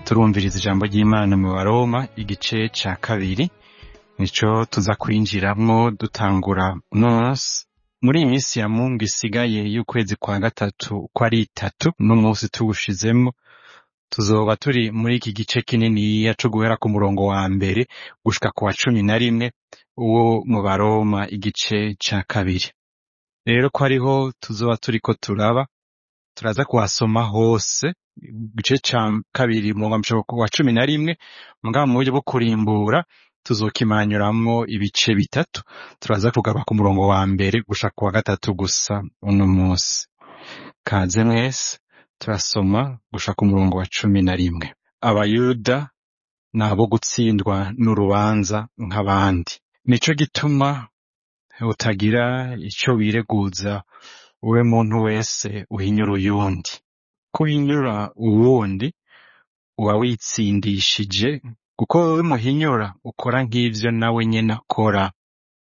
turumviriza ijambo ry'Imana mu Baroma igice ca kabiri nico tuza kwinjiramwo dutangura uno munsi muri iyi minsi ya mungu isigaye y'ukwezi kwa gatatu uko ari itatu n'umunsi tuwushizemwo tuzoba turi muri iki gice kininiya co guhera ku murongo wa mbere gushika ku wa cumi na rimwe wo mu Baroma igice ca kabiri rero ko ariho tuzoba turiko turaba turaza kuhasoma hose igice ca kabiri umurongo wa cumi na rimwe mugabo mu buryo bwo kurimbura tuzokimanyuramwo ibice bitatu turaza kugaruka ku murongo wa mbere gushika ku wa gatatu gusa uno munsi kaze mwese turasoma gushika ku murongo wa cumi na rimwe abayuda ni abo gutsindwa n'urubanza nk'abandi nico gituma utagira ico wireguza wowe muntu wese uhinyura uyundi ko uhinyura uwundi uba witsindishije kuko wowe muhinyura ukora nk'ivyo nawe nyene akora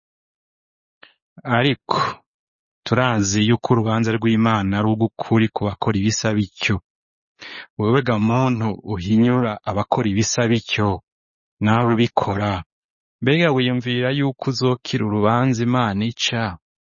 ariko turazi yuko urubanza rw'Imana ari urw'ukuri ku bakora ibisa bityo wewe ga muntu uhinyura abakora ibisa bityo nawe ubikora mbega wiyumvira yuko uzokira urubanza Imana ica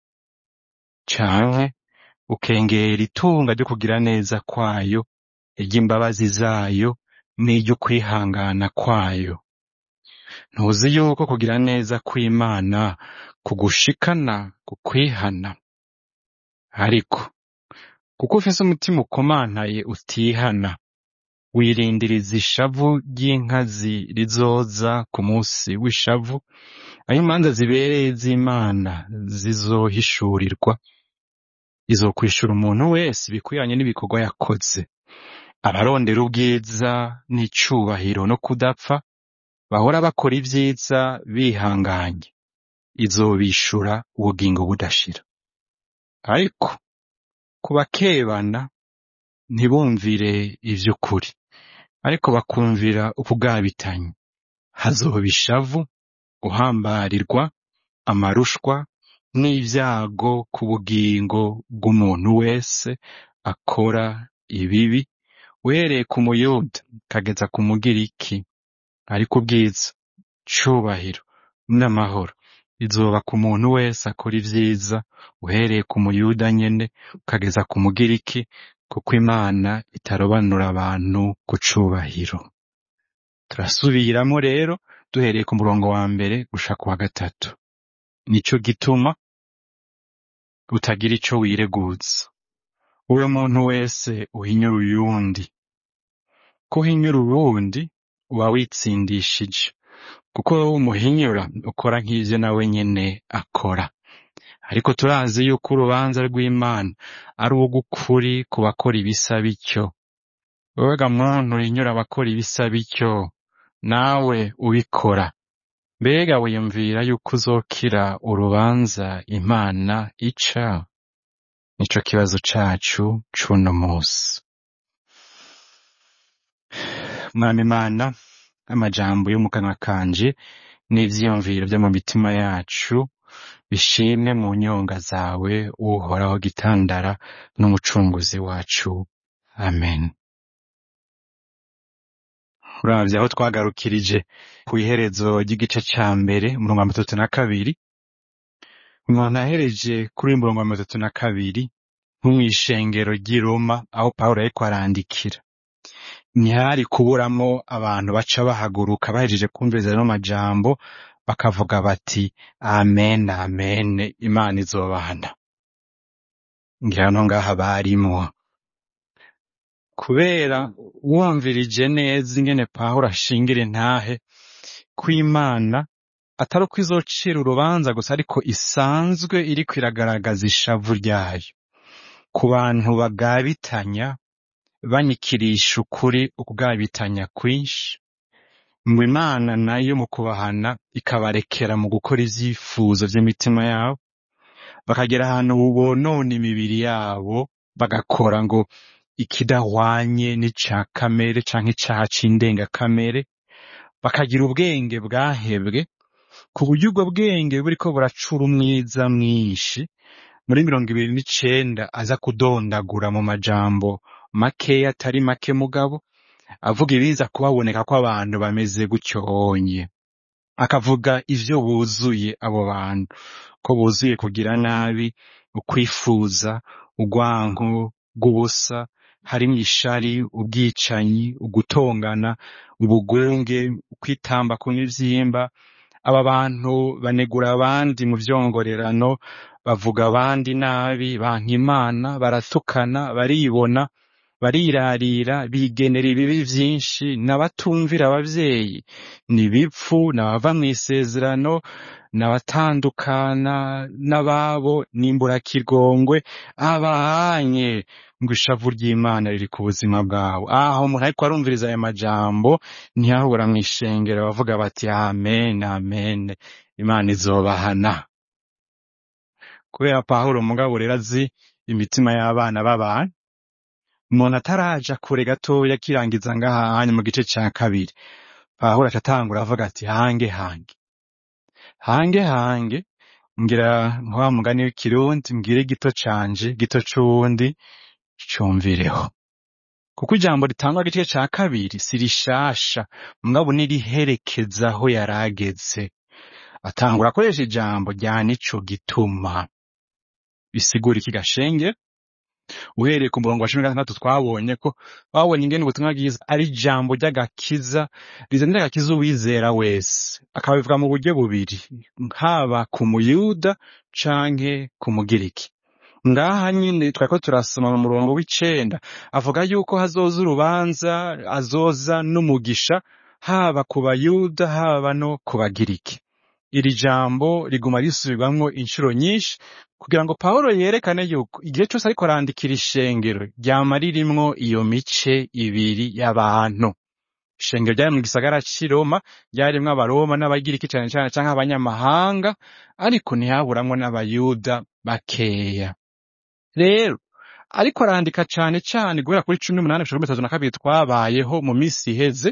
canke ukengera itunga ryo kugira neza kwayo iry'imbabazi zayo n'iryo kwihangana kwayo ntuzi yuko kugira neza kw'Imana kugushikana ku kwihana ariko kuko ufise umutima ukomantaye utihana wirindiriza ishavu ry'inkazi rizoza ku munsi w'ishavu aho imanza zibereye z'Imana zizohishurirwa izokwishura umuntu wese ibikwiranye n'ibikorwa yakoze abarondera ubwiza n'icubahiro no kudapfa bahora bakora ivyiza bihanganye izobishura ubugingo budashira ariko ku bakebana ntibumvire ivy'ukuri ariko bakumvira ukugabitanya hazoba ishavu guhambarirwa amarushwa n'ivyago ku bugingo bw'umuntu wese akora ibibi uhereye ku muyuda kageza ku mugiriki ariko ubwiza cubahiro n'amahoro izoba ku muntu wese akora ivyiza uhereye ku muyuda nyene ukageza ku mugiriki kuko Imana itarobanura abantu ku cubahiro turasubiramwo rero duhereye ku murongo wa mbere gushika ku wa gatatu nico gituma utagira ico wireguza uwo muntu wese uhinyura uyundi ko uhinyura uwundi uba witsindishije kuko wowe umuhinyura ukora nk'ivyo nawe nyene akora ariko turazi yuko urubanza rw'Imana ari urw'ukuri ku bakora ibisa bityo wewe ga muntu uhinyura abakora ibisa bityo nawe ubikora mbega wiyumvira yuko uzokira urubanza Imana ica nico kibazo cacu c'uno musi mwami Imana amajambo yo mu kanwa kanje n'ivyiyumviro vyo mu mitima yacu bishimwe mu nyonga zawe uhoraho gitandara n'umucunguzi wacu amen uravye aho twagarukirije kw'iherezo ry'igice ca mbere umurongo wa mirongo itatu na kabiri umuntu ahereje kuri uyu murongo wa mirongo itatu na kabiri nko mw'ishengero ry'i Roma aho Pawulo yariko arandikira ntihari kuburamwo abantu baca bahaguruka bahejeje kumviriza ano majambo bakavuga bati amen amen imana izobana ngira no ngaha barimwo kubera wumvirije neza ingene Pawulo ashingira intahe kw'Imana atari uko izocira urubanza gusa ariko isanzwe iriko iragaragaza ishavu ryayo ku bantu bagabitanya banyikirisha ukuri ukugabitanya kwinshi mu Imana nayo mu kubahana ikabarekera mu gukora ivyifuzo vy'imitima yabo bakagera ahantu bonona imibiri yabo bagakora ngo ikidahwanye n'ica kamere canke icaha c'indengakamere bakagira ubwenge bwahebwe ku buryo ubwo bwenge buriko buracura umwiza mwinshi muri mirongo ibiri n'icenda aza kudondagura mu majambo makeya atari make mugabo avuga ibiza kubaboneka ko abantu bameze gutyonye akavuga ivyo buzuye abo bantu ko buzuye kugira nabi ukwifuza urwanko rw'ubusa harimwo ishari ubwicanyi ugutongana ubugunge ukwitamba ku mivyimba aba bantu banegura abandi mu vyongorerano bavuga abandi nabi banka imana baratukana baribona barirarira bigenera ibibi vyinshi n'abatumvira abavyeyi n'ibipfu n'abava mw'isezerano n'abatandukana n'ababo n'imburakigongwe abahanye ngo ishavu ry'imana riri ku buzima bwabo aho umuntu ariko arumviriza aya majambo ntiyahura mw'ishengero bavuga bati amen amen imana izobahana kubera pawulo mugabo rero azi imitima y'abana b'abantu umuntu ataraja kure gatoya akirangiza ngahanya mu gice ca kabiri pawulo aca atangura avuga ati hange hange hange hange ngira nka mugani w'ikirundi mbwire gito canje gito c'uwundi cumvireho kuko ijambo ritangwa igice ca kabiri si rishasha mugabo niriherekeza aho yarageze atangura akoresha ijambo rya nico gituma bisigura iki gashenge uhereye ku murongo wa cumi na gatandatu twabonye ko babonye ingene ubutumwa bwiza ari ijambo ry'agakiza rizanira agakiza uwizera wese akabivuga mu buryo bubiri haba ku muyuda canke ku mugiriki ngaha nyine twariko turasoma mu murongo w'icenda avuga yuko hazoza urubanza azoza n'umugisha haba ku bayuda haba no ku bagiriki iri jambo riguma risubirwamwo inshuro nyinshi kugira ngo pawulo yerekane yuko igihe cyose ariko arandikira ishengero ryama ririmwo iyo mice ibiri y'abantu ishengero ryari mu gisagara c'i Roma ryarimwo abaroma n'abagiriki cane cane canke abanyamahanga ariko ntihaburamwo n'abayuda bakeya rero ariko arandika cane cane guhera kuri cumi n'umunani gushika kuri mirongo itatu na kabiri twabayeho mu misi iheze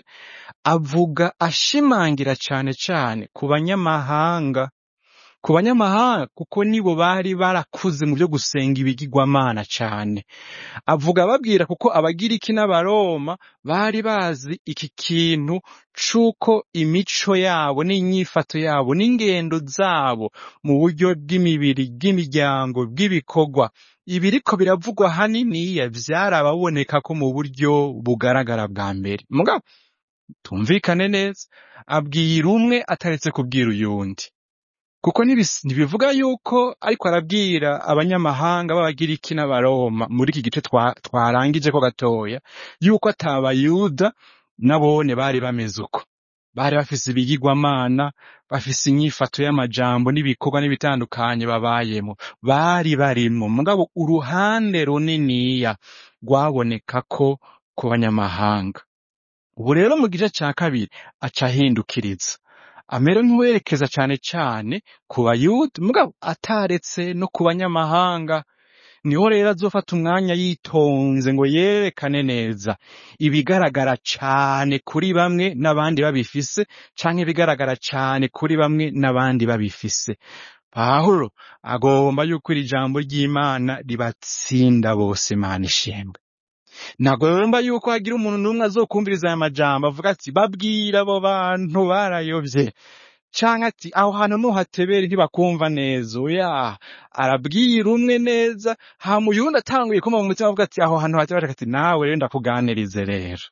avuga ashimangira cane cane ku banyamahanga ku banyamahanga kuko nibo bari barakuze mu byo gusenga ibigirwamana cane avuga ababwira kuko abagiriki n'abaroma bari bazi iki kintu c'uko imico yabo n'inyifato yabo n'ingendo zabo mu buryo bw'imibiri bw'imiryango bw'ibikorwa ibiriko biravugwa haniniya vyarababoneka ko mu buryo bugaragara bwa mbere mugabo tumvikane neza abwira umwe ataretse kubwira uyundi kuko ntibis- ntibivuga yuko ariko arabwira abanyamahanga b'abagiriki n'abaroma muri iki gice twa- twarangije ko gatoya yuko atabayuda nabone bari bameze uko bari bafise ibigirwamana bafise inyifato y'amajambo n'ibikorwa n'ibitandukanye babayemo bari barimwo mugabo uruhande runiniya rwaboneka ko ku banyamahanga ubu rero mu gice ca kabiri aca ahindukiriza amera nk'uwerekeza cane cane ku bayuda mugabo ataretse no ku banyamahanga niho rero azofata umwanya yitonze ngo yerekane neza ibigaragara cane kuri bamwe n'abandi babifise canke ibigaragara cane kuri bamwe n'abandi babifise pawulo agomba yuko iri jambo ry'imana ribatsinda bose mana ishimwe ntagomba yuko hagira umuntu n'umwe azokumviriza aya majambo avuga ati babwira abo bantu barayovye canke ati aho hantu nuhatebere ntibakumva neza oya arabwira umwe neza hama uyundi atanguye kumva mu mutima avuga ati aho hantu hatebere ati nawe rero ndakuganirize rero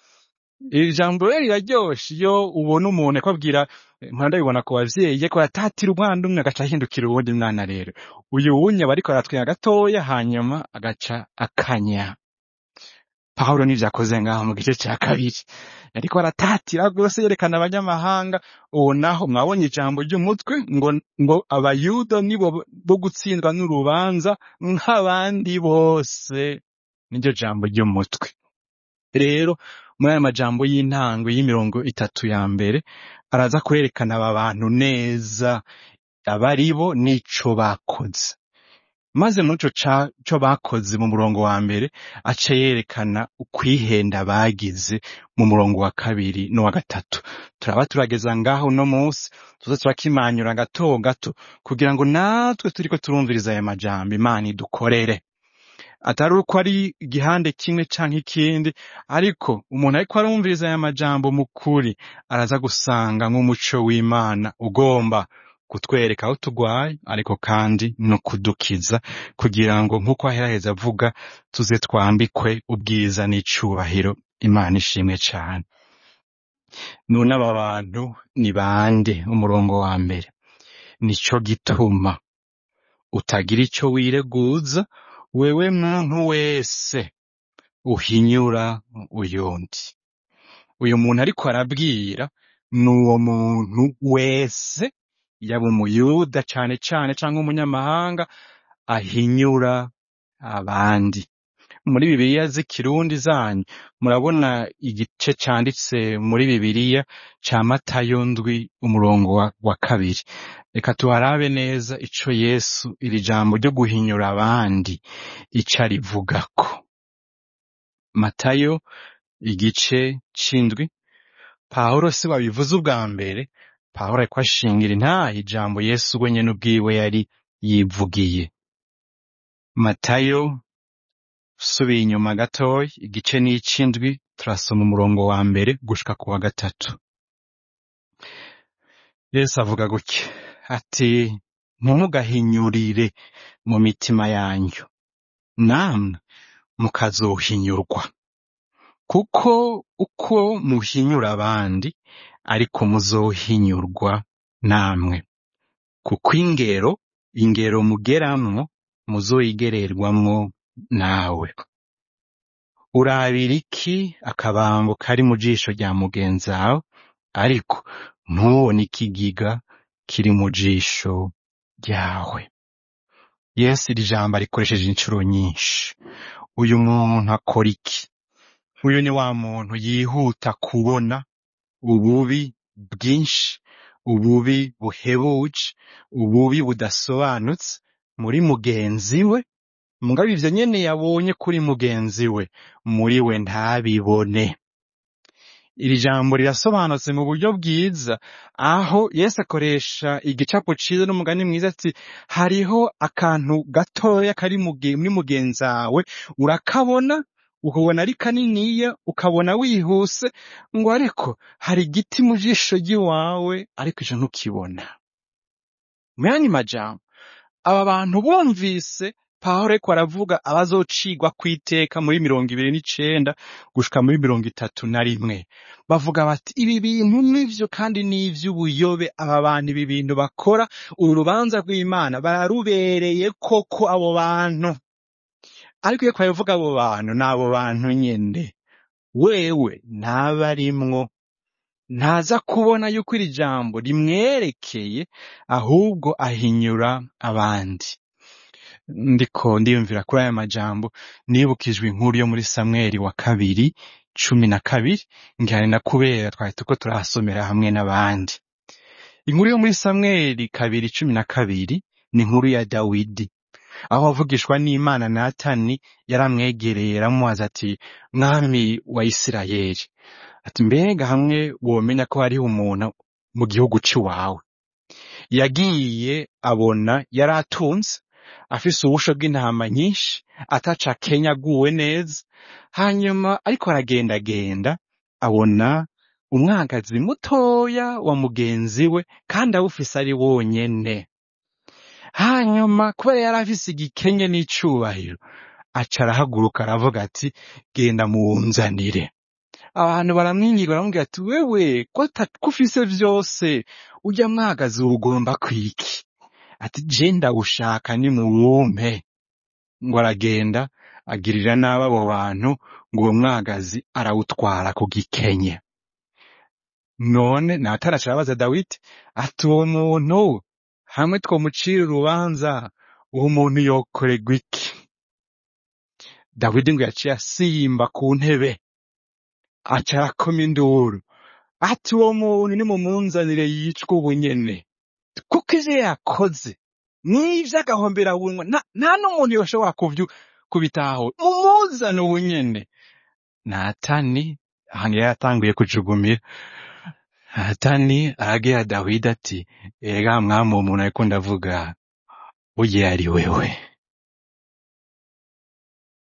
iri jambo rero riraryoshe iyo ubona umuntu ariko abwira mpora ndabibona ku bavyeyi ariko aratatira umwana umwe agaca ahindukira uwundi mwana rero uyu wunye aba ariko aratwenga gatoya hanyuma agaca akanya Pawulo nivyo akoze ngaho mu gice ca kabiri yariko aratatira rwose yerekana abanyamahanga uwo naho mwabonye ijambo ry'umutwe ngo ngo abayuda nibo bo gutsindwa n'urubanza nk'abandi bose niryo jambo ry'umutwe rero muri aya majambo y'intango y'imirongo itatu ya mbere araza kwerekana aba bantu neza abaribo n'ico bakoze maze muri ico ca- co bakoze mu murongo wa mbere aca yerekana ukwihenda bagize mu murongo wa kabiri n'uwa gatatu turaba turageza ngaho uno munsi tuza turakimanyura gato gato kugira ngo natwe turiko turumviriza aya majambo imana idukorere atari uko ari igihande kimwe canke ikindi ariko umuntu ariko arumviriza aya majambo mu kuri araza gusanga nk'umuco w'imana ugomba kutwereka aho tugwaye ariko kandi no kudukiza kugira ngo nk'uko aheraheza avuga tuze twambikwe ubwiza n'icubahiro imana ishimwe cane none aba bantu ni bande umurongo wa mbere nico gituma utagira ico wireguza wewe muntu wese uhinyura uyundi uyu muntu ariko arabwira ni uwo muntu wese yaba umuyuda cane cane canke umunyamahanga ahinyura abandi muri bibiliya z'ikirundi zanyu murabona igice canditse muri bibiliya ca matayo ndwi umurongo wa, wa kabiri reka tuharabe neza ico yesu iri jambo ryo guhinyura abandi ico arivugako matayo igice c'indwi pawulo si wabivuze ubwa mbere pawulo ariko ashingira intahe ijambo yesu we nyene ubwiwe yari yivugiye matayo subiye inyuma gatoya igice n'icindwi turasoma umurongo wa mbere gushika ku wa gatatu yesu avuga gutya ati ntimugahinyurire mu mitima yanyu namwe mukazohinyurwa kuko uko muhinyura abandi ariko muzohinyurwa namwe kuko ingero ingero mugeramwo muzoyigererwamwo nawe urabira iki akabango kari mu jisho rya mugenzi wawe ariko ntubone ikigiga kiri mu jisho ryawe yesu iri jambo arikoresheje inshuro nyinshi uyu muntu akora iki uyu ni wa muntu yihuta kubona ububi bwinshi ububi buhebuje ububi budasobanutse muri mugenzi we mugabo ivyo nyene yabonye kuri mugenzi we muri we ntabibone iri jambo rirasobanutse mu buryo bwiza aho yesu akoresha igicapo ciza n'umugani mwiza ati hariho akantu gatoya kari muge- muri mugenzi wawe urakabona ukabona ari kaniniya ukabona wihuse ngo ariko hari igiti mu jisho ry'iwawe ariko ico ntukibona mu yandi majambo aba bantu bumvise pawulo ariko aravuga abazocigwa kw'iteka muri mirongo ibiri n'icenda gushika muri mirongo itatu na rimwe bavuga bati ibi bintu nivyo kandi ni ivy'ubuyobe aba bantu ibi bintu bakora uru rubanza rw'imana bararubereye koko abo bantu ariko iyo twabivuga abo bantu ni abo bantu nyene wewe ntaba arimwo ntaza kubona yuko iri jambo rimwerekeye ahubwo ahinyura abandi ndiko ndiyumvira kuri aya majambo nibukijwe inkuru yo muri samweli wa kabiri cumi na kabiri ngihari na kubera twari turiko turahasomera hamwe n'abandi inkuru yo muri samweli kabiri cumi na kabiri ni inkuru ya dawidi aho avugishwa n'imana natani yaramwegereye aramubaza ati mwami wa isirayeli ati mbega hamwe womenya ko hariho umuntu mu gihugu c'iwawe yagiye abona yari atunze afise ubusho bw'intama nyinshi ataca kenya aguwe neza hanyuma ariko aragendagenda abona umwagazi mutoya wa mugenzi we kandi awufise ari wonyene hanyuma kubera yari afise igikenye n'icubahiro aca arahaguruka aravuga ati genda muwunzanire abantu baramwinginga baramubwira ati wewe ko ata- ko ufise vyose urya mwagazi ugomba kwiki ati je ndawushaka nimuwumpe ngo aragenda agirira nabi abo bantu ngo uwo mwagazi arawutwara ku gikenye none natani aca arabaza dawidi ati uwo muntu hamwe twomucira urubanza uwo muntu yokorerwa iki dawidi ngo yaciye asimba ku ntebe aca arakoma induru ati uwo muntu nimumunzanire yicwe ubu nyene kuko ivyo yakoze n'ivyo agahombera bunwa nta nta n'umuntu yoshobora kuvyu kubitaho mumuzane ubu nyene natani ahantu yari yatanguye kujugumira natani arabwira dawidi ati ega mwami uwo muntu ariko ndavuga burya ari wewe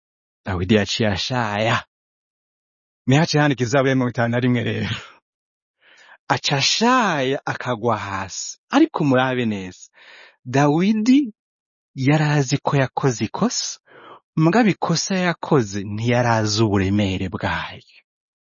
dawidi yaciye ashaya niho haciye handika izabu ya mirongo itanu na rimwe rero aca ashaya akagwa hasi ariko murabe neza dawidi yari azi ko yakoze ikosa mugabo ikosa yakoze ntiyari azi uburemere bwayo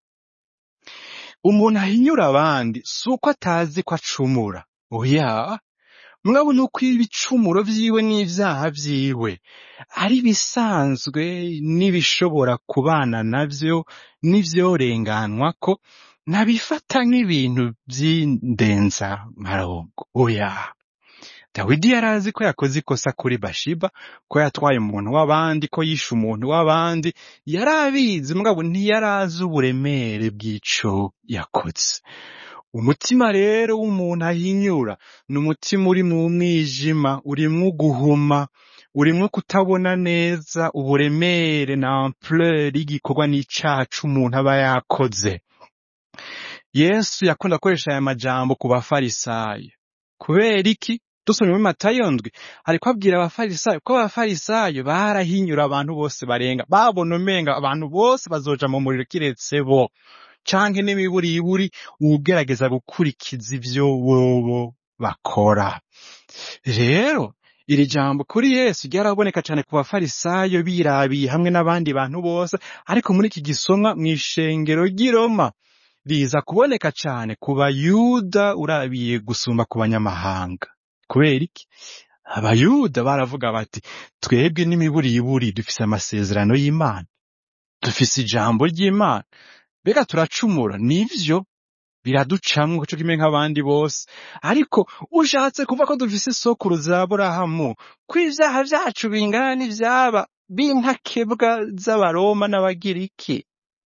umuntu ahinyura abandi si uko atazi ko acumura oya mugabo ni uko ibicumuro vyiwe n'ivyaha vyiwe ari bisanzwe n'ibishobora kubana navyo n'ivyorenganwako ntabifata nk'ibintu vy'indenza marongo oya dawidi yari azi ko yakoze ikosa kuri bashiba ko yatwaye umuntu w'abandi ko yishe umuntu w'abandi yari abizi mugabo ntiyari azi uburemere bw'ico yakoze umutima rero w'umuntu ahinyura ni umutima uri mu mwijima urimwo guhuma urimwo kutabona neza uburemere na ampleur y'igikorwa n'icaha c'umuntu aba yakoze yesu yakunda gukoresha aya majambo ku bafarisayo kubera iki dusomye muri matayo ndwi ariko abwira abafarisayo ko abafarisayo barahinyura abantu bose barenga babona umenga abantu bose bazoja mu muriro kiretse bo canke n'imiburiburi ugerageza gukurikiza ivyo bobo bakora rero iri jambo kuri yesu ryaraboneka cane ku bafarisayo birabiye hamwe n'abandi bantu bose ariko muri iki gisomwa mw'ishengero ry'i Roma riza kuboneka cane ku bayuda urabiye gusumba ku banyamahanga kubera iki abayuda baravuga bati twebwe n'imiburiburi dufise amasezerano y'imana dufise ijambo ry'imana mbega turacumura nivyo biraducamwo co kimwe nk'abandi bose ariko ushatse kuva ko dufise isokuru za aburahamu ko ivyaha vyacu bingana n'ivyaba b'intakebwa z'abaroma n'abagiriki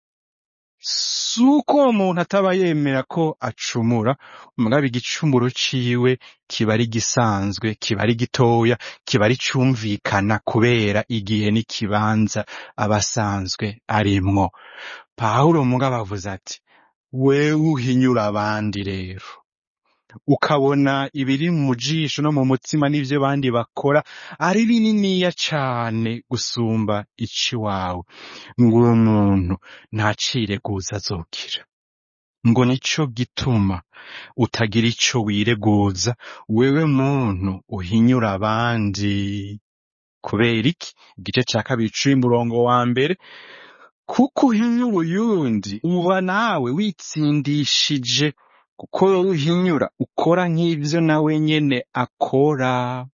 si uko uwo muntu ataba yemera ko acumura mugabo igicumuro ciwe kiba ari gisanzwe kiba ari gitoya kiba ari cumvikana kubera igihe n'ikibanza aba asanzwe arimwo pawulo mugabo avuze ati wewe uhinyura abandi rero ukabona ibiri mu jisho no mu mutima n'ivyo abandi bakora ari bininiya cane gusumba iciwawe ngo uwo muntu ntacireguza azokira ngo nico gituma utagira ico wireguza wewe muntu uhinyura abandi kubera iki igice ca kabiri c'uyu murongo wa mbere kuko uhinyura uyundi uba nawe witsindishije kuko wowe uhinyura ukora nk'ivyo nawe nyene akora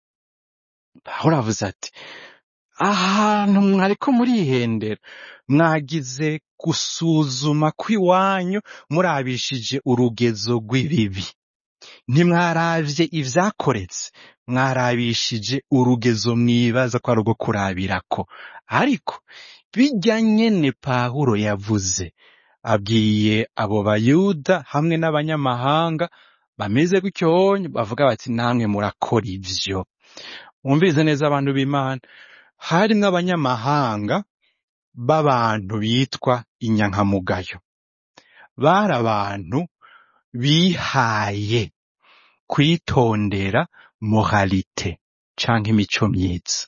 pawulo avuze ati ahantu mwariko murihendera mwagize gusuzuma kw'iwanyu murabishije urugezo rw'ibibi ntimwaravye ivyakoretse mwarabishije urugezo mwibaza ko ari urwo kurabirako ariko birya nyene pawulo yavuze abwiye abo bayuda hamwe n'abanyamahanga bameze gutyonye bavuga bati namwe murakora ivyo mwumvirize neza abantu b'imana harimwo abanyamahanga b'abantu bitwa inyankamugayo bari abantu bihaye kwitondera moralite canke imico myiza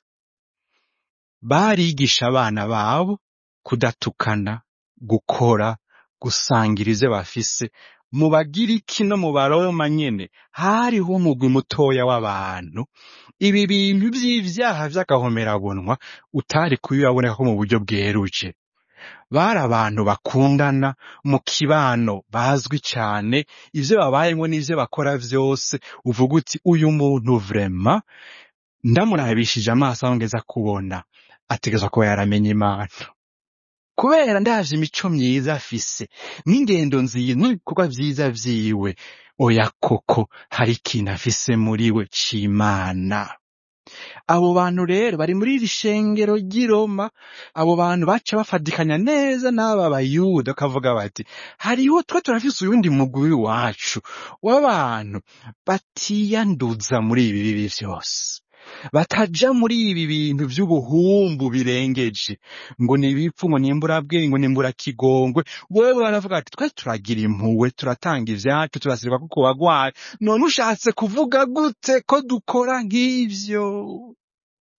barigisha abana babo kudatukana gukora gusangira ivyo bafise mu bagiriki no mu baroma nyene hariho umugwi mutoya w'abantu ibi bintu vy'ivyaha vy'agahomerabunwa utari kubibaboneka ko mu buryo bweruje bari abantu bakundana mu kibano bazwi cane ivyo babayemwo n'ivyo bakora vyose uvuga uti uyu muntu vrema ndamurabishije amaso aho ngeza kubona ategerezwa kuba yaramenye imana kubera ndavye imico myiza afise n'ingendo nziza n'ibikorwa vyiza vyiwe oya koko hari ikintu afise muri we c'imana abo bantu rero bari muri iri shengero ry'i Roma abo bantu baca bafadikanya neza n'aba bayuda bakavuga bati hariho twe turafise uyundi mugwi wacu w'abantu batiyanduza muri ibi bibi vyose bataja muri ibi bintu vy'ubuhumbu birengeje ngo ni ibipfu ngo nimburabwenge ngo nimburakigongwe wewe baravuga ati twe turagira impuwe turatanga ivyacu turasirwa ko kubagwaye none ushatse kuvuga gute ko dukora nk'ivyo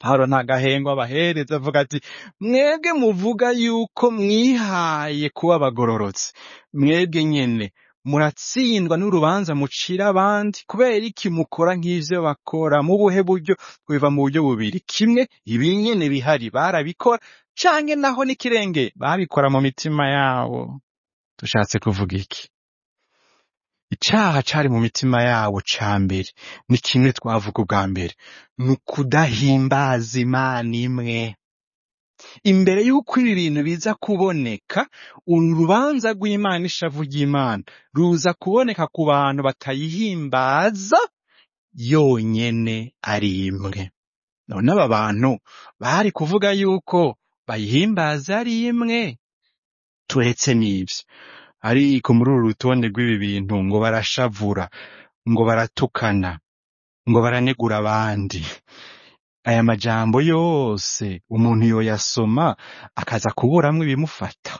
pawulo nta gahengo abahereza avuga ati mwebwe muvuga yuko mwihaye kuba abagororotsi mwebwe nyene muratsindwa n'urubanza mucira abandi kubera iki mukora nk'ivyo bakora mu buhe buryo biva mu buryo bubiri kimwe ibi nyene bihari barabikora canke naho n'ikirenge babikora mu mitima yabo dushatse kuvuga iki icaha cari mu mitima yabo ca mbere ni kimwe twavuga ubwa mbere ni ukudahimbaza imana imwe imbere y'uko ibi bintu biza kuboneka urubanza rw'imana ishavu ry'imana ruza kuboneka ku bantu batayihimbaza yonyene ari imwe none aba bantu bari kuvuga yuko bayihimbaza ari imwe turetse n'ivyo ariko muri uru rutonde rw'ibi bintu ngo barashavura ngo baratukana ngo baranegura abandi aya majambo yose umuntu yoyasoma akaza kuburamwo ibimufata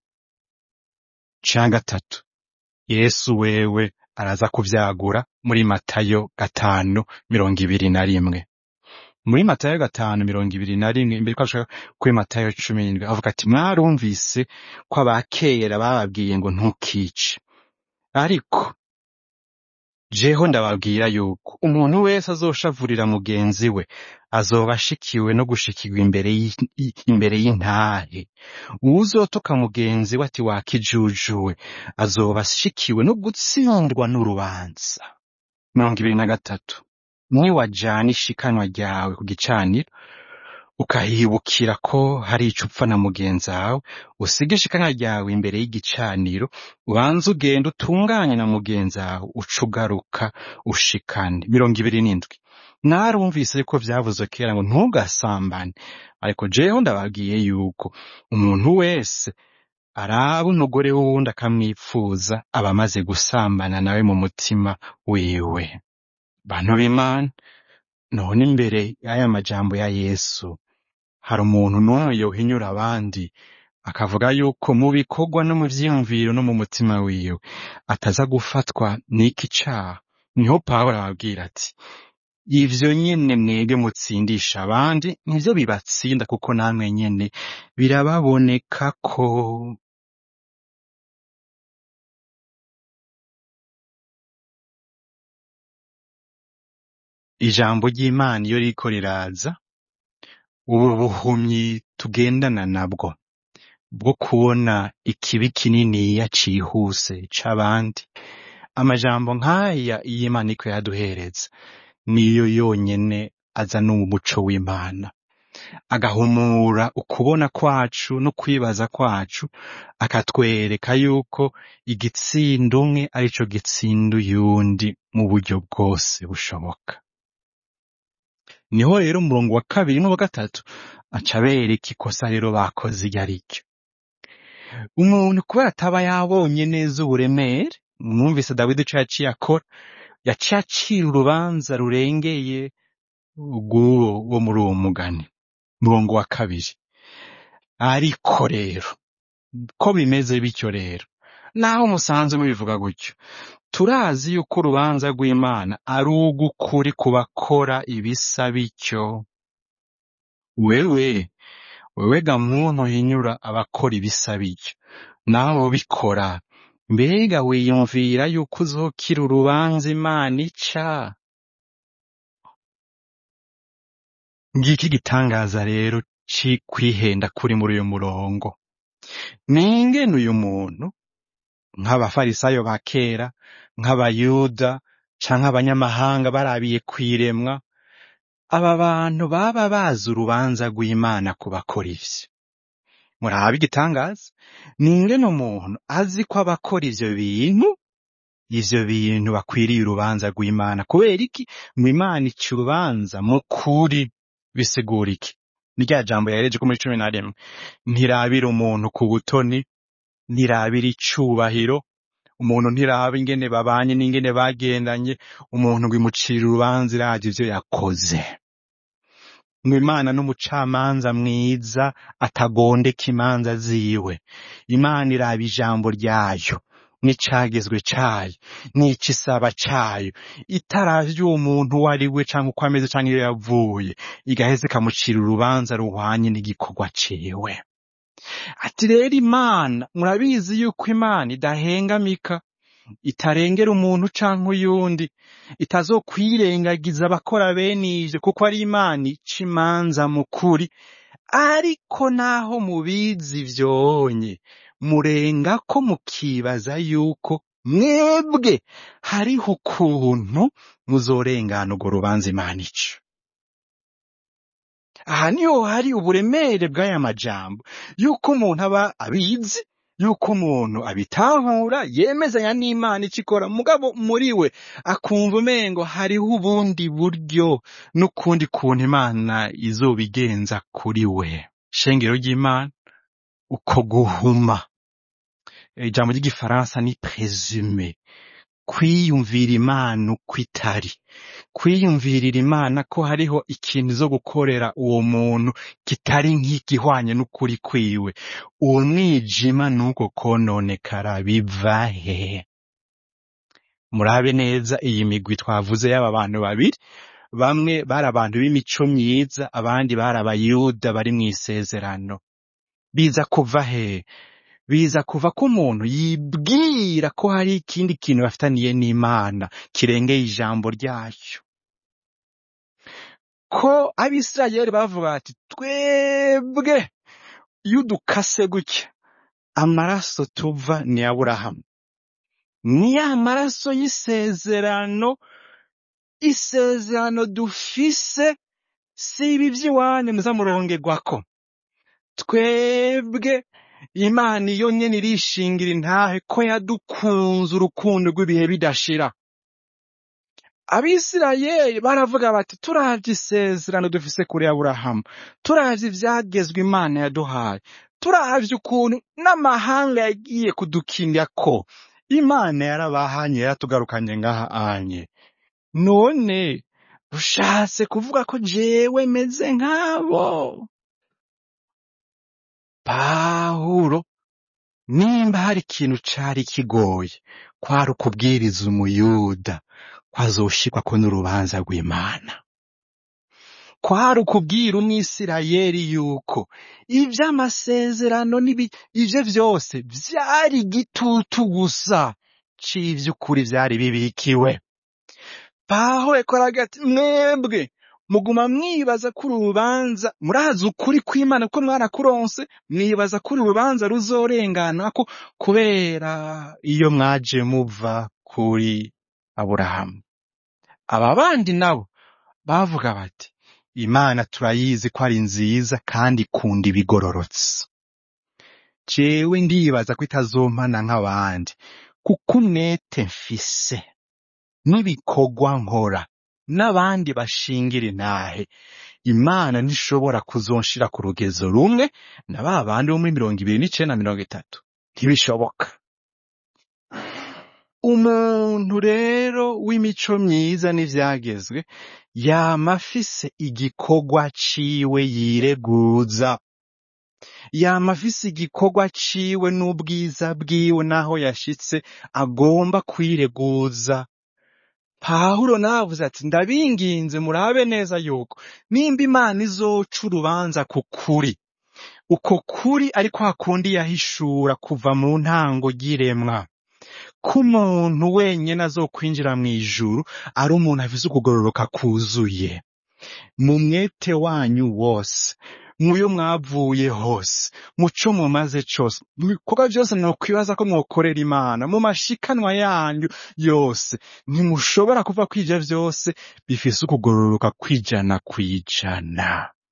ca gatatu yesu wewe araza kuvyagura muri matayo gatanu mirongo ibiri na rimwe muri matayo gatanu mirongo ibiri na rimwe imbere ko ashaka kuri matayo cumi n'indwi avuga ati mwarumvise ko abakera bababwiye ngo ntukice ariko jeho ndababwira yuko umuntu wese azoshavurira mugenzi we azoba ashikiwe no gushikirwa imbere y'i- i- imbere y'intahe uwuzotoka mugenzi we ati wakijujuwe azoba ashikiwe no gutsindwa n'urubanza mirongo ibiri na gatatu niwajana ishikanwa ryawe ku gicaniro ukahibukira ko hari ico upfa na mugenzi wawe usige ishikanwa ryawe imbere y'igicaniro ubanze ugenda utunganye na mugenzi wawe uca ugaruka ushikane mirongo ibiri n'indwi narumvise ko vyavuzwe kera ngo ntugasambane ariko jewe ndababwiye yuko umuntu wese araba umugore w'uwundi akamwipfuza aba amaze gusambana nawe mu mutima wiwe bantu b'imana none imbere y'aya majambo ya yesu hari umuntu n'umwe yohinyura abandi akavuga yuko mu bikorwa no mu vyiyumviro no mu mutima wiwe ataza gufatwa n'iki caha niho pawulo ababwira ati ivyo nyene mwebwe mutsindisha abandi nivyo bibatsinda kuko namwe nyene birababoneka ko ijambo ry'imana iyo ririko riraza ubu buhumyi tugendana nabwo bwo kubona ikibi kininiya cihuse c'abandi amajambo nk'aya iyo imana iko yaduhereza niyo yonyene azana umuco w'imana agahumura ukubona kwacu no kwibaza kwacu akatwereka yuko igitsinda umwe arico gitsinda uyundi mu buryo bwose bushoboka niho rero umurongo wa kabiri n'uwa gatatu aca abereka ikosa rero bakoze iryo ari ryo umuntu kubera ataba yabonye neza uburemere mwumvise dawidi ico yaciye akora yaciye acira urubanza rurengeye rw'uwo wo muri uwo mugani murongo wa kabiri ariko rero ko bimeze bityo rero naho musanzwe mubivuga gutyo turazi yuko urubanza rw'imana ari ugukuri ku bakora ibisa bityo wewe wewe ga muntu hinyura abakora ibisa bityo nabo bikora mbega wiyumvira yuko uzokira urubanza imana ica ngiki gitangaza rero ci kwihenda kuri muri uyu murongo ningene uyu muntu nk'abafarisayo ba kera nk'abayuda canke abanyamahanga barabiye kwiremwa aba bantu baba bazi urubanza rw'imana ku bakora ivyo murabe igitangaza ningene umuntu azi ko abakora ivyo bintu ivyo bintu bakwiriye urubanza rw'imana kubera iki ngo imana ica urubanza mu kuri bisigura iki ni rya jambo yahereje ko muri cumi na rimwe ntirabira umuntu ku butoni ntirabira icubahiro umuntu ntiraba ingene babanye n'ingene bagendanye umuntu ngo imucire urubanza iraje ivyo yakoze ngo imana n'umucamanza mwiza atagondeka imanza ziwe imana iraba ijambo ryayo n'icagezwe cayo n'icisaba cayo itaravye uwo muntu uwo ari we canke uko ameze canke iyo yavuye igaheza ikamucira urubanza ruhwanye n'igikorwa ciwe ati rero imana murabizi yuko imana idahengamika itarengera umuntu canke uyundi itazokwirengagiza abakora bene ivyo kuko ari imana ica imanza mu kuri ariko naho mubizi vyonye murenga ko mukibaza yuko mwebwe hariho ukuntu muzorengana urwo rubanza imana ica aha niho hari uburemere bw'aya majambo yuko umuntu aba abizi yuko umuntu abitahura yemezanya n'imana icyo ikora mugabo muri we akumva umengo hariho ubundi buryo n'ukundi kuntu imana izobigenza kuri we shengero ry'imana uko guhuma ijambo ry'igifaransa ni presume kwiyumvira imana uko itari kwiyumvirira imana ko hariho ikintu zo gukorera uwo muntu kitari nk'igihwanye n'ukuri kwiwe uwo mwijima n'uko kononekara biva he murabe neza iyi migwi twavuze y'aba bantu babiri bamwe bari abantu b'imico myiza abandi bari abayuda bari mu isezerano biza kuva he biza kuva ko umuntu yibwira ko hari ikindi kintu bafitaniye n'imana kirengeye ijambo ryayo ko abisirayeli bavuga bati twebwe iyo udukase gutya amaraso tuva ni aburahamu ni ya maraso y'isezerano isezerano dufise si ibi by'iwanyu muzamurongerwako twebwe imana iyo nyene irishingira intahe ko yadukunze urukundo rw'ibihe bidashira abisirayeli baravuga bati turavye isezerano dufise kuri aburahamu turavye ivyagezwe imana yaduhaye turavye ukuntu n'amahanga yagiye kudukinira ko imana yarabahanye yaratugarukanye ngaha anye none ushatse kuvuga ko jewe meze nk'abo pawulo nimba hari ikintu cari kigoye kwari ukubwiriza umuyuda ko azoshirwako n'urubanza rw'imana kwari ukubwira umwisirayeli yuko ivy'amasezerano n'ibi ivyo vyose vyari igitutu gusa c'ivy'ukuri vyari bibikiwe pawulo yakora ati mwebwe muguma mwibaza ko urubanza murazi ukuri kw'imana ko mwarakuronse mwibaza ko urubanza ruzorenganako kubera iyo mwaje muva kuri aburahamu aba bandi nabo bavuga bati imana turayizi ko ari nziza kandi ikunda ibigororotse jewe ndibaza ko itazompana nk'abandi kuko umwete mfise n'ibikorwa nkora n'abandi bashingira intahe imana ntishobora kuzonshira ku rugezo rumwe na ba bandi bo muri mirongo ibiri n'icenda na mirongo itatu ntibishoboka umuntu rero w'imico myiza n'ivyagezwe yama afise igikorwa ciwe yireguza yama afise igikorwa ciwe n'ubwiza bwiwe n'aho yashitse agomba kwireguza pawulo navuze ati ndabinginze murabe neza yuko nimba imana izoca urubanza ku kuri uko kuri ariko hakundi yahishura kuva mu ntango ry'iremwa ko umuntu wenyene azokwinjira mw'ijuru ari umuntu afise ukugororoka kuzuye mu mwete wanyu wose muyo mwavuye hose muco mumaze cose mu bikorwa vyose mwokwibaza ko mwokorera imana mu mashikanwa yanyu yose ntimushobora kuva ko ivyo vyose bifise ukugororoka kwijana kwijana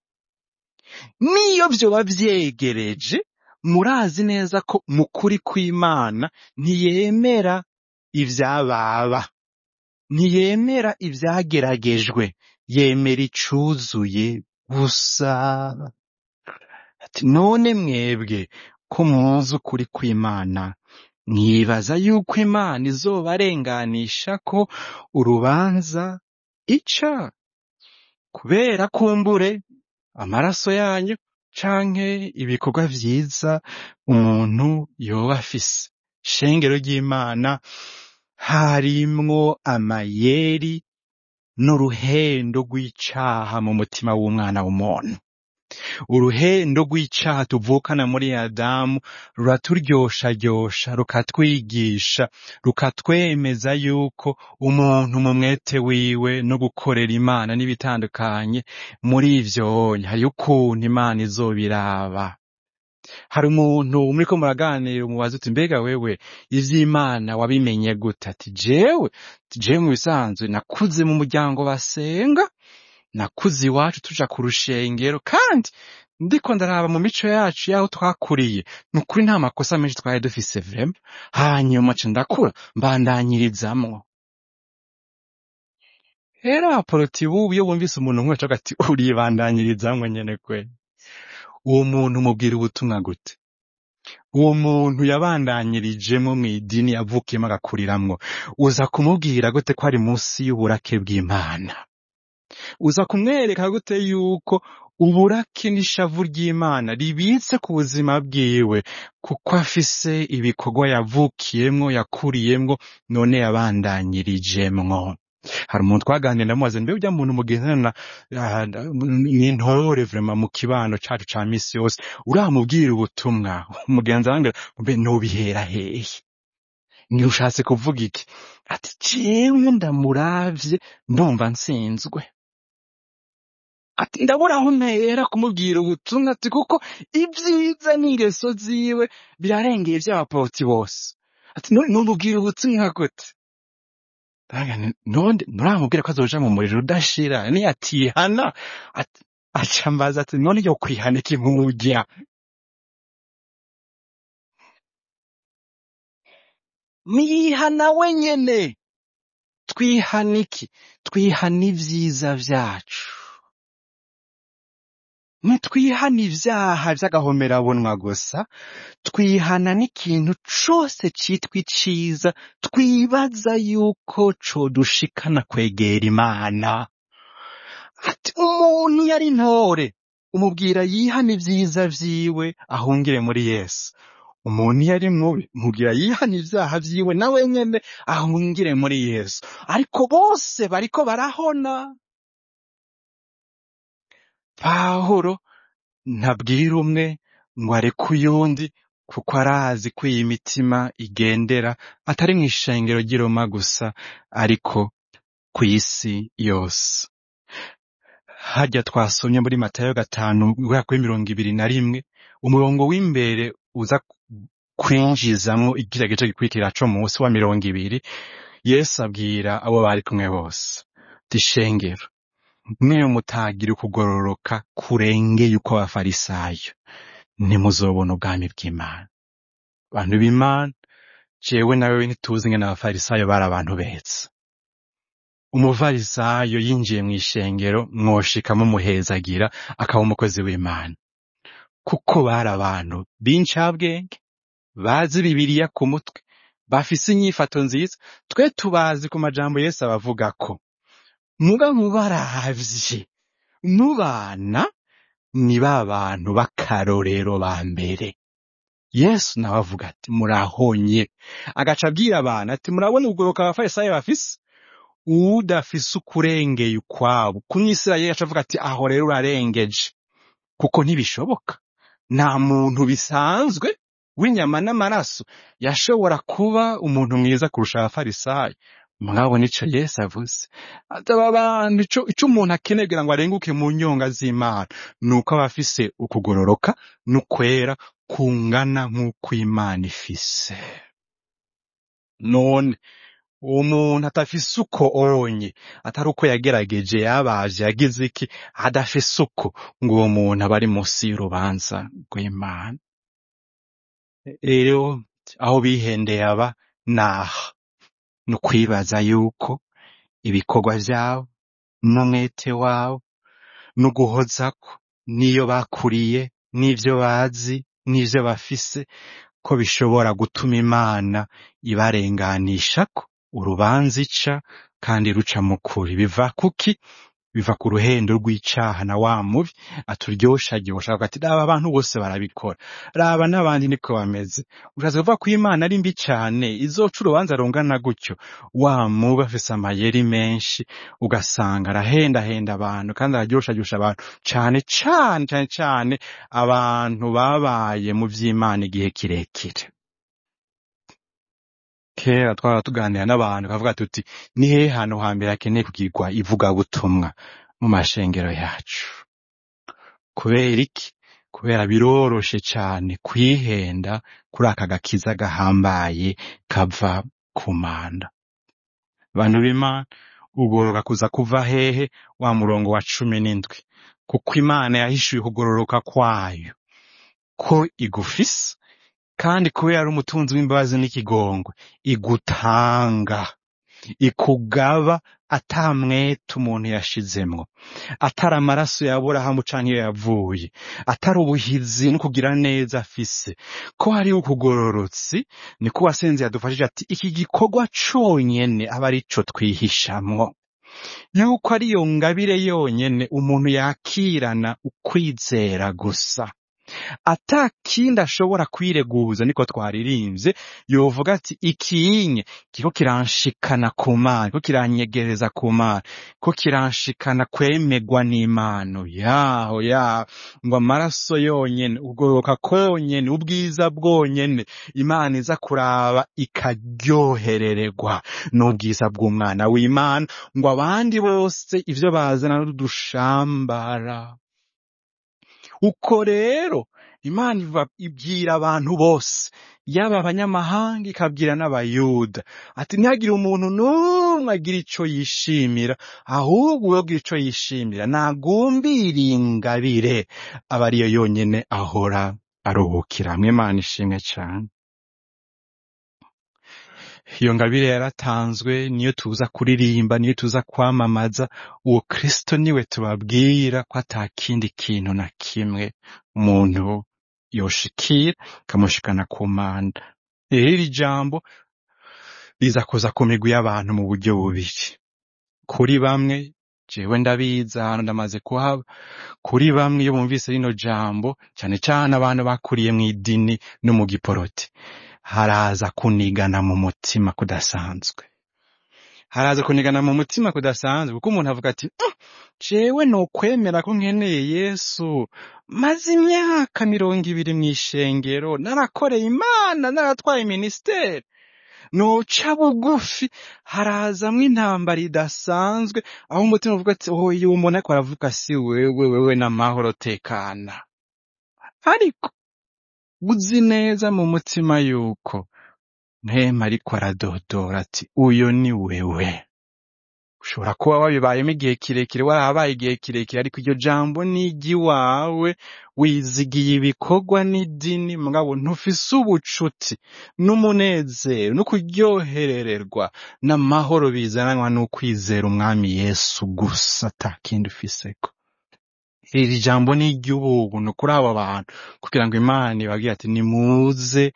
niyo vyoba vyegereje murazi neza ko mu kuri kw'imana ntiyemera ivyababa ntiyemera ivyageragejwe yemera icuzuye gusa ati none mwebwe ko muzi ukuri kw'imana mwibaza yuko imana izobarenganisha ko urubanza ica kubera kumbure amaraso yanyu canke ibikorwa vyiza umuntu yoba afise shengero ry'imana harimwo amayeri n'uruhendo rw'icaha mu mutima w'umwana w'umuntu uruhendo rw'icaha tuvukana muri adamu ruraturyoshyaryosha rukatwigisha rukatwemeza yuko umuntu mu mwete wiwe no gukorera imana n'ibitandukanye muri ivyo hariyo ukuntu imana izobiraba hari umuntu muriko muraganira umubaza uti mbega wewe ivy'imana wabimenye gute ati jewe ati jewe mu bisanzwe nakuze mu muryango basenga nakuze iwacu tuja ku rushengero kandi ndiko ndaraba mu mico yacu y'aho twakuriye ni ukuri nta makosa menshi twari dufise vrema hanyuma ca ndakura mbandanyirizamwo rero abaporoti bubu iyo bumvise umuntu nk'uwo cavuga ati uribandanyirizamwo nyene kwe uwo muntu mubwira ubutumwa gute uwo muntu yabandanyirijemwo mw'idini yavukiyemo agakuriramwo uza kumubwira gute ko ari munsi y'uburake bw'imana uza kumwereka gute yuko uburake n'ishavu ry'imana ribitse ku buzima bwiwe kuko afise ibikorwa yavukiyemwo yakuriyemwo none yabandanyirijemwo hari umuntu twaganira ndamubaza mbe urya muntu mugendana ah, n'intore vrema mu kibano cacu ca misi yose uramubwira ubutumwa umugenzi arambwira mbe nobihera hehe ni ushatse kuvuga iki ati jewe ndamuravye ndumva nsinzwe ati ndabura aho mpera kumubwira ubutumwa ati kuko ibyiza n'ingeso ziwe birarengeye ivy'abaporoti bose ati none numubwira ubutumwa gute Ndavuga nti, none nuramubwira ko azoja mu muriro udashira niyatihana ati aca mbaza ati none yo kwihana iki nk'urya niyihana wenyene twihana iki twihana ivyiza vyacu ntitwihana ivyaha vy'agahomerabunwa gusa twihana n'ikintu cose citwa iciza twibaza yuko codushikana kwegera imana ati umuntu iyo ari intore umubwira yihana ivyiza vyiwe ahungire muri yesu umuntu iyo ari mubi mubwira yihana ivyaha vyiwe nawe nyene ahungire muri yesu ariko bose bariko barahona pawulo ntabwira umwe ngo areke uyundi kuko arazi ko iyi mitima igendera atari mu ishengero ry'i Roma gusa ariko ku isi yose harya twasomye muri matayo gatanu guhera kuri mirongo ibiri na rimwe umurongo w'imbere uza kwinjizamwo igira gice gikurikira co munsi wa mirongo ibiri yesu abwira abo bari kumwe bose ati shengero mwe mutagira ukugororoka kurengeye uko abafarisayo ntimuzobona ubwami bw'imana abantu b'imana jewe nawe ntituzi ngene abafarisayo bari abantu beza umufarisayo yinjiye mu ishengero mwoshika mumuhezagira akaba umukozi w'imana kuko bari abantu b'incabwenge bazi bibiliya ku mutwe bafise inyifato nziza twe tubazi ku majambo yesu abavugako muga mubaravye mubana ni ba bantu b'akarorero ba mbere yesu nawe avuga ati murahonye agaca abwira abantu ati murabona ubugoroka abafarisayo bafise udafise ukurengeye ukwabo kumwisirayeli aca avuga ati aho rero urarengeje kuko ntibishoboka nta muntu bisanzwe w'inyama n'amaraso yashobora kuba umuntu mwiza kurusha abafarisayo mwabona ico yesu avuze ati aba bantu ico ico umuntu akeneye kugira ngo arenguke mu nyonga z'imana ni uko aba afise ukugororoka n'ukwera kungana nk'uko imana ifise none uwo muntu atafise uko onye atari uko yagerageje yabaje yagize iki adafise uko ngo uwo muntu aba ari munsi y'urubanza rw'imana rero aho bihendeye aba naha ni ukwibaza yuko ibikorwa vyabo n'umwete wabo n'uguhozako n'iyo bakuriye n'ivyo bazi n'ivyo bafise ko bishobora gutuma imana ibarenganishako urubanza ica kandi ruca mu kuri biva kuki biva ku ruhendo rw'icaha na wa mubi aturyoshagiyosha avuga ati raba abantu bose barabikora raba n'abandi niko bameze ushatse kuvuga ko imana ari mbi cane izoca urubanza rungana gutyo wa mubi afise amayeri menshi ugasanga arahendahenda abantu kandi araryoshagiyosha abantu cane cane cane cane abantu babaye mu vy'imana igihe kirekire kera twaba tuganira n'abantu kavuga tuti ni hehe hantu hambere hakeneye kugirwa ivugabutumwa mu mashengero yacu kubera iki kubera biroroshe cane kwihenda kuri aka gakiza gahambaye kava ku manda bantu b'imana ugororoka kuza kuva hehe wa murongo wa cumi n'indwi kuko imana yahishuye ukugororoka kwayo ko igufise kandi kubera ari umutunzi w'imbabazi n'ikigongwe igutanga ikugaba ata mwete umuntu yashizemwo atari amaraso ya aburahamu canke iyo yavuye atari ubuhizi no kugira neza afise ko hari ukugororotsi niko wasenze yadufashije ati iki gikorwa conyene aba ari co twihishamwo yuko ari iyo ngabire yonyene umuntu yakirana ukwizera gusa ata kindi ashobora kwireguza niko twaririmbye yovuga ati ikinye kiko kiranshikana ku mana ko kiranyegereza ku mana ko kiranshikana kwemegwa n'imano yaho yaho ngo amaraso yonyene ubworoka konyene ubwiza bwonyene imana iza kuraba ikaryoherererwa n'ubwiza bw'umwana w'imana ngo abandi bose ivyo bazana n'udushambara uko rero imana iva ibwira abantu bose yaba abanyamahanga ikabwira n'abayuda ati ntihagire umuntu n'umwe agira ico yishimira ahubwo uwogira ico yishimira nagumbiriye ingabire aba ariyo yonyene ahora aruhukiramwo imana ishimwe cane iyo ngabire yaratanzwe niyo tuza kuririmba niyo tuza kwamamaza uwo kristo niwe tubabwira ko ata kindi kintu na kimwe umuntu yoshikira kamushikana ku manda rero iri jambo riza kuza ku migwi y'abantu mu buryo bubiri kuri bamwe jewe ndabizi ahantu ndamaze kuhaba kuri bamwe iyo bumvise rino jambo cane cane abantu bakuriye mw'idini no mu giporoti haraza kunigana mu mutima kudasanzwe haraza kunigana mu mutima kudasanzwe kuko umuntu avuga ati "Mm, jewe nokwemera ko nkeneye yesu maze imyaka mirongo ibiri mw'ishengero narakoreye imana naratwaye minisiteri noca bugufi harazamwo intambara idasanzwe aho umutima uvuga ati oh iyo umuntu ariko aravuga si wewe wewe n'amahoro tekana ariko uzi neza mu mutima yuko mpema ariko aradodora ati uyo ni wewe ushobora kuba wabibayemo igihe kirekire warahabaye igihe kirekire ariko iryo jambo ni iry'iwawe wizigiye ibikorwa n'idini mugabo ntufise ubucuti n'umunezero no kuryoherererwa n'amahoro bizananwa n'ukwizera umwami yesu gusa ata kindi ufiseko iri jambo ni iry'ubuntu kuri abo bantu kugira ngo imana ibabwire ati nimuze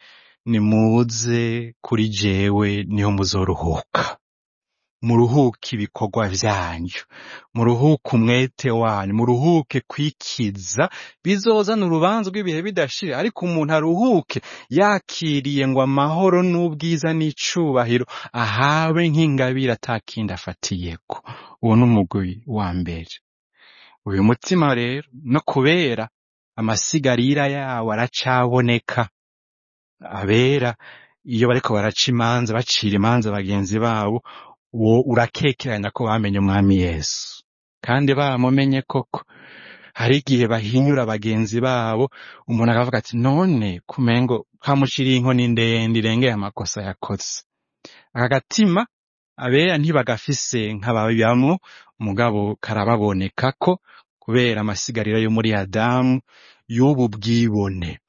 nimuze kuri jewe niho muzoruhuka muruhuke ibikorwa vyanyu muruhuke umwete wanyu muruhuke kwikiza bizozana urubanza rw'ibihe bidashira ariko umuntu aruhuke yakiriye ngo amahoro n'ubwiza n'icubahiro ahawe nk'ingabire atakindi afatiyeko uwo ni umugwi wa mbere uyu mutima rero no kubera amasigarira yawo aracaboneka abera iyo bariko baraca imanza bacira imanza bagenzi babo wo urakekeranya ko bamenye umwami yesu kandi bamumenye koko hari igihe bahinyura bagenzi babo umuntu akavuga ati none kumengo kamuciriye inkoni ndende irengeye amakosa yakoze aka gatima abera ntibagafise nk'ababibamwo mugabo karababoneka ko kubera amasigariro yo muri adamu y'ubu bwibone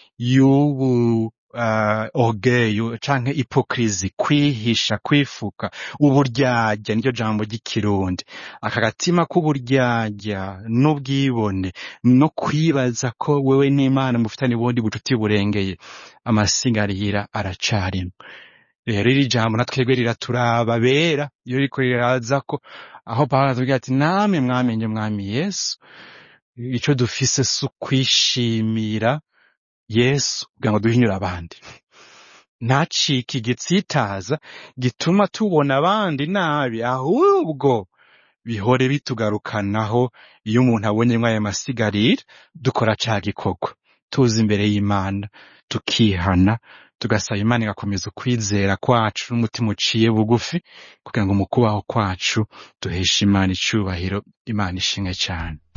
y'ubu uh, orgueil canke hypocrisie kwihisha kwifuka uburyarya niryo jambo ry'ikirundi aka gatima k'uburyarya n'ubwibone no kwibaza ko wewe n'imana mufitanye ubundi bucuti burengeye amasigarira aracarimwo rero iri jambo na twebwe riraturaba bera iyo riko riraza ko aho pawulo atubwira ati namwe mwamenye mwami yesu ico dufise si ukwishimira yesu kugira ngo duhinyure abandi ntacike igitsitaza gituma tubona abandi nabi ahubwo bihore bitugarukanaho iyo umuntu abonyemwo ayo masigarira dukora ca gikorwa tuza imbere y'imana tukihana tugasaba imana igakomeza ukwizera kwacu n'umutima uciye bugufi kugira ngo mu kubaho kwacu duheshe imana icubahiro imana ishimwe cane